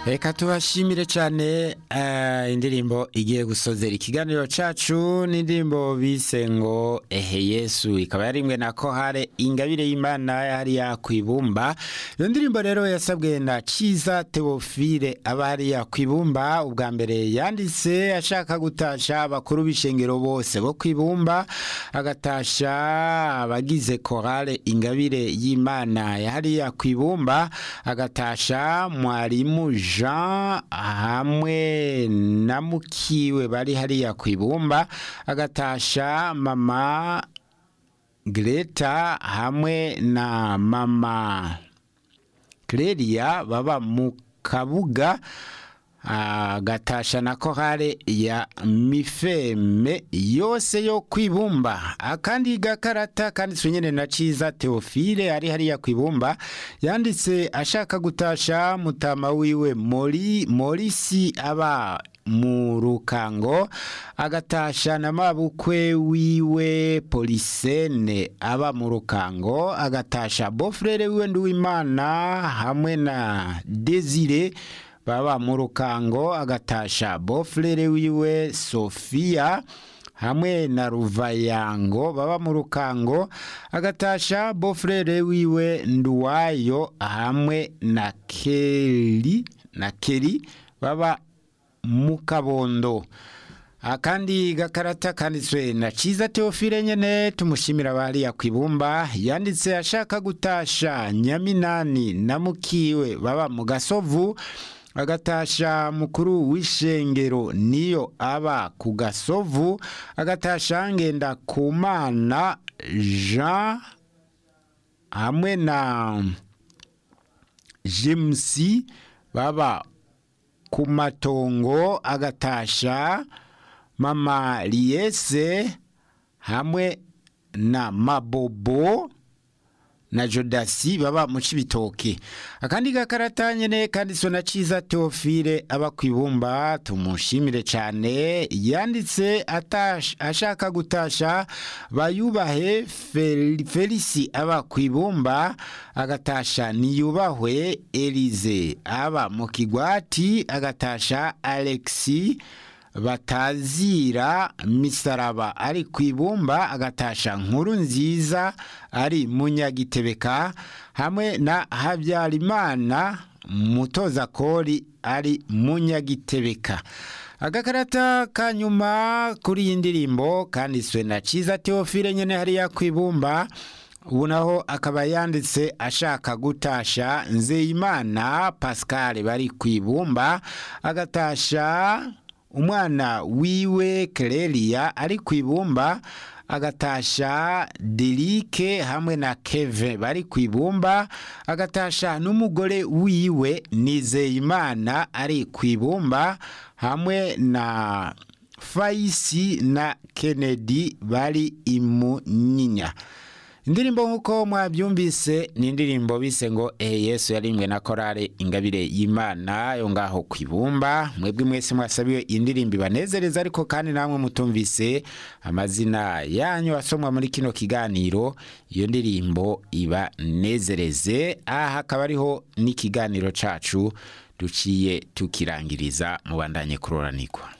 reka tubashimire cyane eh, indirimbo igiye gusozera ikiganiro cacu n'indirimbo bise ngo ehe yesu ikaba yarimwe na kohare ingabire y'imana hariya kwibumba iyo ndirimbo rero yasabwe na ciza teofile aba hariya kwibumba ubwa mbere yanditse ashaka gutasha abakuru b'ishengero bose bo kwibumba agatasha abagize korale ingabire y'imana hariya kwibumba agatasha mwarimu jean hamwe na mukiwe bari hariya ku ibumba agatasha mama greta hamwe na mama Clelia baba mu kabuga agatasha na korale ya mifeme yose yo kwibumba akandi gakarata kanditswe nyene na ciza teofile ari hariya kwibumba yanditse ashaka gutasha mutama wiwe mori morisi aba mu rukango agatasha na mabukwe wiwe polisene aba mu rukango agatasha bofrere wiwe nduwimana hamwe na desire baba mu rukango agatasha bofrere wiwe sofia hamwe na ruvayango baba mu rukango agatasha bofrere wiwe nduwayo hamwe na keri na keri baba mu kabondo akandi gakarata kanditswe na ciza teofile nyene tumushimira bariya kwibumba yanditse ashaka gutasha nyaminani na mukiwe baba mu gasovu agatasha mukuru w'ishengero niyo aba ku gasovu agatasha ngenda ku mana jean hamwe na james baba ku matongo agatasha mama liyese hamwe na mabobo na jodasi baba mu cibitoke akandi gakarata nyene kanditswe na ciza teofile aba kwibumba tumushimire cane yanditse atash, ashaka gutasha bayubahe Fel, felisi aba kwibumba agatasha niyubahwe elize aba mu kigwati agatasha alexi batazira misaraba ari ku ibumba agatasha nkuru nziza ari munyagitebeka hamwe na habyarimana mutoza kori ari munyagitebeka agakarata ka nyuma kuri iyi ndirimbo kanditswe na ciza teofile nyene hariya ku ibumba ubu naho akaba yanditse ashaka gutasha nzeyimana pascal bari ku ibumba agatasha umwana wiwe Clelia ari ku ibumba agatasha Derike hamwe na Keve bari ku ibumba agatasha n'umugore wiwe Nizeyimana ari ku ibumba hamwe na Faisi na Kennedy bari imunyinya indirimbo nk'uko mwabyumvise ni indirimbo bise ngo ehe yesu yarimwe na korale ingabire y'imana yo ngaho ku ibumba mwebwe mwese mwasabiwe iyi ndirimbo ibanezereza ariko kandi namwe mutumvise amazina yanyu asomwa muri kino kiganiro iyo ndirimbo ibanezereze aha hakaba ariho n'ikiganiro cacu duciye tukirangiriza mubandanye kuroranirwa